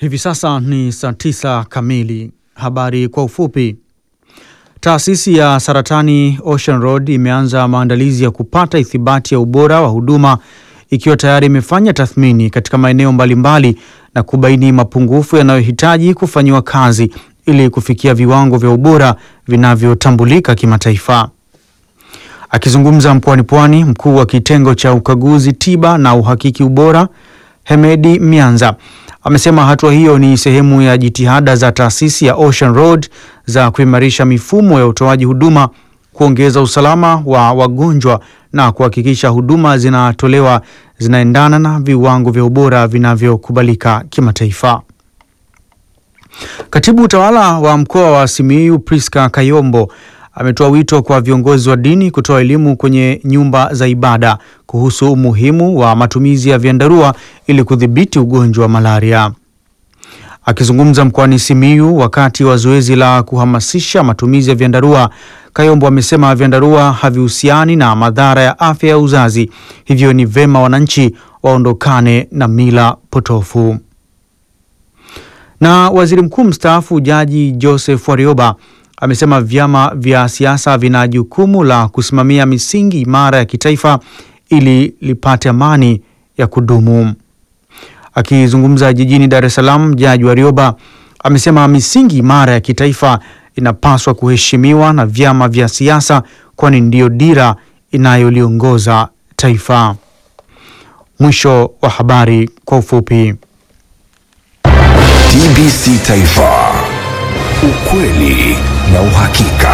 Hivi sasa ni saa tisa kamili. Habari kwa ufupi. Taasisi ya saratani Ocean Road imeanza maandalizi ya kupata ithibati ya ubora wa huduma ikiwa tayari imefanya tathmini katika maeneo mbalimbali na kubaini mapungufu yanayohitaji kufanyiwa kazi ili kufikia viwango vya ubora vinavyotambulika kimataifa. Akizungumza mkoani Pwani, mkuu wa kitengo cha ukaguzi tiba na uhakiki ubora Hemedi Mianza amesema hatua hiyo ni sehemu ya jitihada za taasisi ya Ocean Road za kuimarisha mifumo ya utoaji huduma, kuongeza usalama wa wagonjwa na kuhakikisha huduma zinatolewa zinaendana na viwango vya ubora vinavyokubalika kimataifa. Katibu utawala wa mkoa wa Simiyu Priska Kayombo ametoa wito kwa viongozi wa dini kutoa elimu kwenye nyumba za ibada kuhusu umuhimu wa matumizi ya vyandarua ili kudhibiti ugonjwa wa malaria. Akizungumza mkoani Simiyu wakati wa zoezi la kuhamasisha matumizi ya vyandarua, Kayombo amesema vyandarua havihusiani na madhara ya afya ya uzazi, hivyo ni vema wananchi waondokane na mila potofu. Na waziri mkuu mstaafu Jaji Joseph Warioba amesema vyama vya siasa vina jukumu la kusimamia misingi imara ya kitaifa ili lipate amani ya kudumu. Akizungumza jijini Dar es Salaam, Jaji Warioba amesema misingi imara ya kitaifa inapaswa kuheshimiwa na vyama vya siasa kwani ndiyo dira inayoliongoza taifa. Mwisho wa habari kwa ufupi. TBC Taifa, ukweli na uhakika.